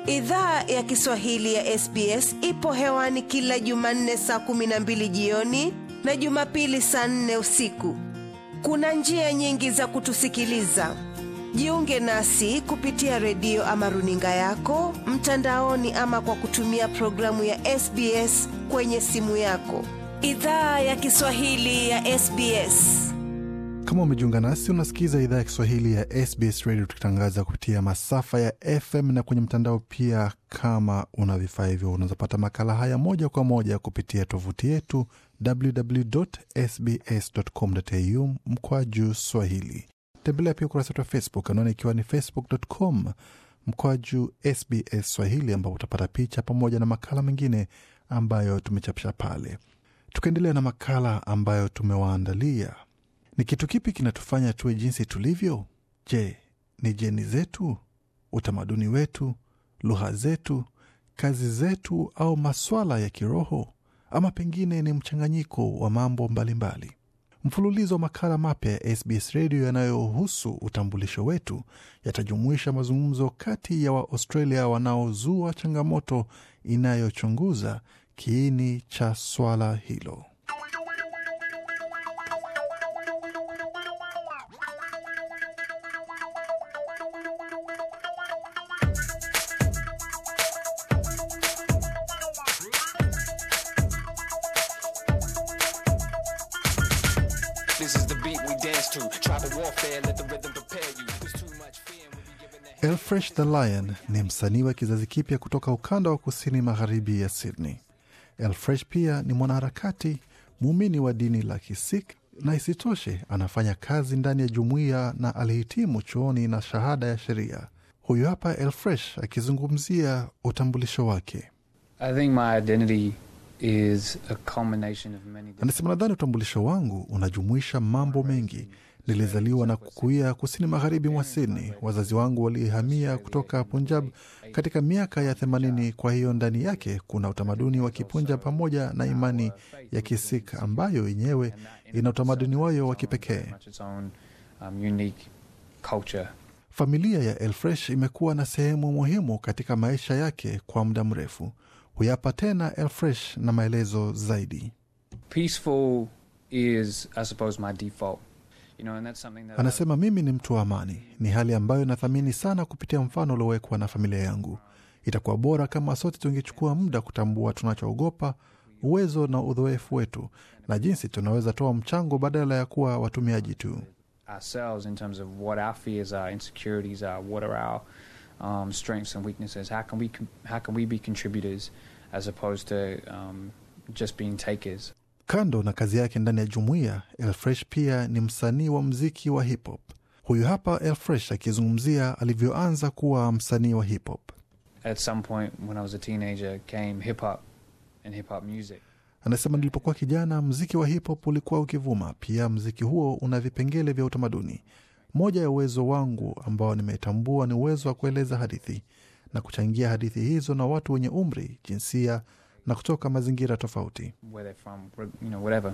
Idhaa ya Kiswahili ya SBS ipo hewani kila Jumanne saa kumi na mbili jioni na Jumapili saa nne usiku. Kuna njia nyingi za kutusikiliza. Jiunge nasi kupitia redio ama runinga yako mtandaoni, ama kwa kutumia programu ya SBS kwenye simu yako. Idhaa ya Kiswahili ya SBS. Kama umejiunga nasi, unasikiza idhaa ya Kiswahili ya SBS Radio tukitangaza kupitia masafa ya FM na kwenye mtandao pia. Kama una vifaa hivyo, unazopata makala haya moja kwa moja kupitia tovuti yetu www.sbs.com.au mkwaju swahili. Tembelea pia ukurasa wetu wa Facebook anaona ikiwa ni facebook.com mkwaju SBS Swahili, ambapo utapata picha pamoja na makala mengine ambayo tumechapisha pale. Tukaendelea na makala ambayo tumewaandalia. Ni kitu kipi kinatufanya tuwe jinsi tulivyo? Je, ni jeni zetu, utamaduni wetu, lugha zetu, kazi zetu, au maswala ya kiroho, ama pengine ni mchanganyiko wa mambo mbalimbali mbali. Mfululizo wa makala mapya ya SBS redio yanayohusu utambulisho wetu yatajumuisha mazungumzo kati ya Waaustralia wanaozua changamoto inayochunguza kiini cha swala hilo. This is the beat we dance to. Tribal warfare, let the rhythm prepare you. There's too much fear when we giving that. Elfresh the Lion ni msanii wa kizazi kipya kutoka ukanda wa kusini magharibi ya Sydney. Elfresh pia ni mwanaharakati muumini wa dini la Kisik na isitoshe anafanya kazi ndani ya jumuiya na alihitimu chuoni na shahada ya sheria. Huyu hapa Elfresh akizungumzia utambulisho wake. I think my identity is a culmination of many different Anasema, nadhani utambulisho wangu unajumuisha mambo mengi. Nilizaliwa na kukuia kusini magharibi mwa Sydney. Wazazi wangu walihamia kutoka Punjab katika miaka ya themanini. Kwa hiyo ndani yake kuna utamaduni wa Kipunjab pamoja na imani ya Kisik ambayo yenyewe ina utamaduni wayo wa kipekee. much its own um, unique culture. Familia ya Elfresh imekuwa na sehemu muhimu katika maisha yake kwa muda mrefu. Huyapa tena Elfresh na maelezo zaidi. Peaceful is, I suppose, my default. You know, and that's something that I- Anasema mimi ni mtu wa amani, ni hali ambayo nathamini sana kupitia mfano uliowekwa na familia yangu. Itakuwa bora kama sote tungechukua muda kutambua tunachoogopa, uwezo na udhoefu wetu, na jinsi tunaweza toa mchango badala ya kuwa watumiaji tu. ourselves in terms of what our fears are, insecurities are, what are our um, strengths and weaknesses. How can we con- how can we be contributors as opposed to um, just being takers? Kando na kazi yake ndani ya jumuiya, Elfresh pia ni msanii wa mziki wa hip hop. Huyu hapa Elfresh akizungumzia alivyoanza kuwa msanii wa hip hop. At some point when I was a teenager, came hip hop and hip hop music. Anasema nilipokuwa kijana, mziki wa hip hop ulikuwa ukivuma. Pia mziki huo una vipengele vya utamaduni. Moja ya uwezo wangu ambao nimetambua ni uwezo wa kueleza hadithi na kuchangia hadithi hizo na watu wenye umri, jinsia na kutoka mazingira tofauti. where they're from, you know, whatever.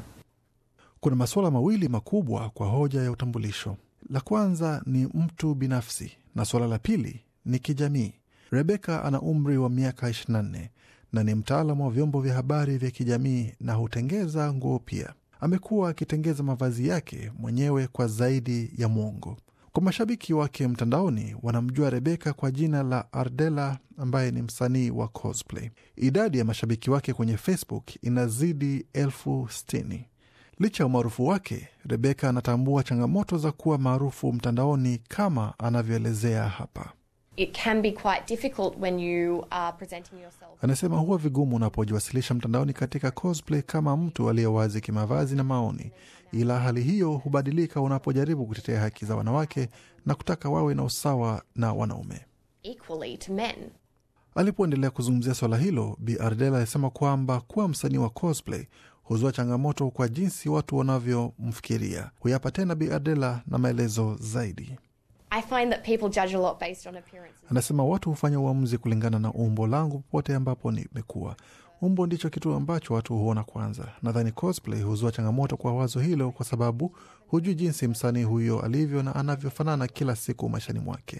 Kuna masuala mawili makubwa kwa hoja ya utambulisho. La kwanza ni mtu binafsi na suala la pili ni kijamii. Rebeka ana umri wa miaka 24 na ni mtaalamu wa vyombo vya habari vya kijamii na hutengeza nguo pia. Amekuwa akitengeza mavazi yake mwenyewe kwa zaidi ya mwongo. Kwa mashabiki wake mtandaoni, wanamjua Rebeka kwa jina la Ardela ambaye ni msanii wa cosplay. Idadi ya mashabiki wake kwenye Facebook inazidi elfu sitini. Licha ya umaarufu wake, Rebeka anatambua changamoto za kuwa maarufu mtandaoni kama anavyoelezea hapa. it can be quite difficult when you are presenting yourself. Anasema huwa vigumu unapojiwasilisha mtandaoni katika cosplay kama mtu aliye wazi kimavazi na maoni, ila hali hiyo hubadilika unapojaribu kutetea haki za wanawake na kutaka wawe na usawa na wanaume. equally to men. Alipoendelea kuzungumzia swala hilo, Bi Ardela alisema kwamba kuwa msanii wa cosplay huzua changamoto kwa jinsi watu wanavyomfikiria. Huyapa tena Bi Ardela na maelezo zaidi. I find that people judge a lot based on appearances. Anasema watu hufanya uamuzi kulingana na umbo langu popote ambapo nimekuwa. Umbo ndicho kitu ambacho watu huona kwanza. Nadhani cosplay huzua changamoto kwa wazo hilo, kwa sababu hujui jinsi msanii huyo alivyo na anavyofanana kila siku maishani mwake.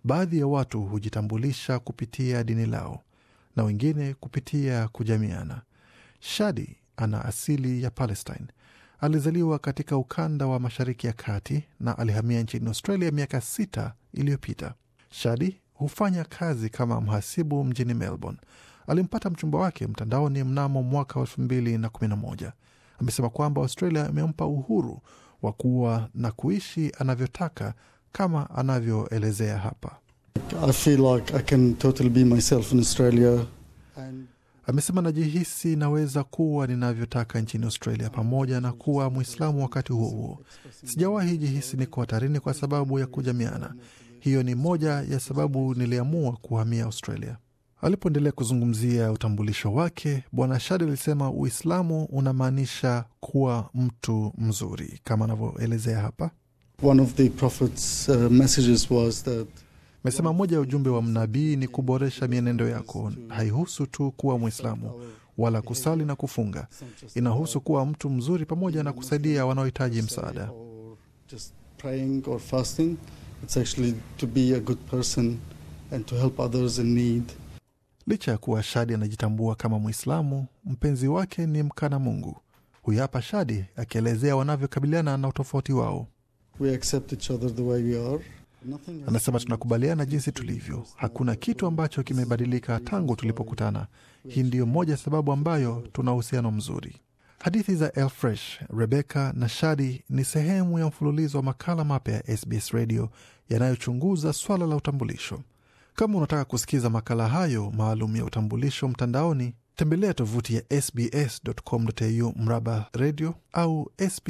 Baadhi ya watu hujitambulisha kupitia dini lao na wengine kupitia kujamiana. Shadi ana asili ya Palestine. Alizaliwa katika ukanda wa Mashariki ya Kati na alihamia nchini Australia miaka sita iliyopita. Shadi hufanya kazi kama mhasibu mjini Melbourne. Alimpata mchumba wake mtandaoni mnamo mwaka wa elfu mbili na kumi na moja. Amesema kwamba Australia imempa uhuru wa kuwa na kuishi anavyotaka kama anavyoelezea hapa. I feel like I can totally be myself in Australia. And Amesema najihisi naweza kuwa ninavyotaka nchini Australia pamoja na kuwa Mwislamu wakati huo huo. Sijawahi jihisi niko hatarini kwa sababu ya kujamiana. Hiyo ni moja ya sababu niliamua kuhamia Australia. Alipoendelea kuzungumzia utambulisho wake, Bwana Shadi alisema Uislamu unamaanisha kuwa mtu mzuri kama anavyoelezea hapa. one of the Prophet's uh, messages was that Amesema moja ya ujumbe wa mnabii ni kuboresha mienendo yako. Haihusu tu kuwa Mwislamu wala kusali na kufunga, inahusu kuwa mtu mzuri pamoja na kusaidia wanaohitaji msaada. or just praying or fasting. It's actually to be a good person and to help others in need. Licha ya kuwa Shadi anajitambua kama Mwislamu, mpenzi wake ni mkana Mungu. Huyu hapa Shadi akielezea wanavyokabiliana na utofauti wao. We accept each other the way we are. Nothing has Anasema tunakubaliana jinsi tulivyo, hakuna kitu ambacho kimebadilika tangu tulipokutana. Hii ndiyo moja ya sababu ambayo tuna uhusiano mzuri. Hadithi za Elfresh, Rebecca na Shadi ni sehemu ya mfululizo wa makala mapya ya SBS Radio yanayochunguza swala la utambulisho. Kama unataka kusikiza makala hayo maalum ya utambulisho mtandaoni, tembelea tovuti ya sbs.com.au mraba radio au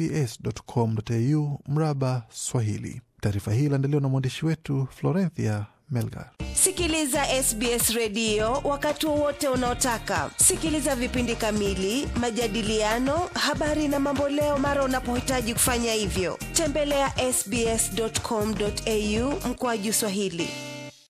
sbs.com.au mraba Swahili. Taarifa hii iliandaliwa na mwandishi wetu Florenthia Melgar. Sikiliza SBS redio wakati wowote unaotaka. Sikiliza vipindi kamili, majadiliano, habari na mamboleo mara unapohitaji kufanya hivyo. Tembelea ya sbs.com.au mkoaju Swahili.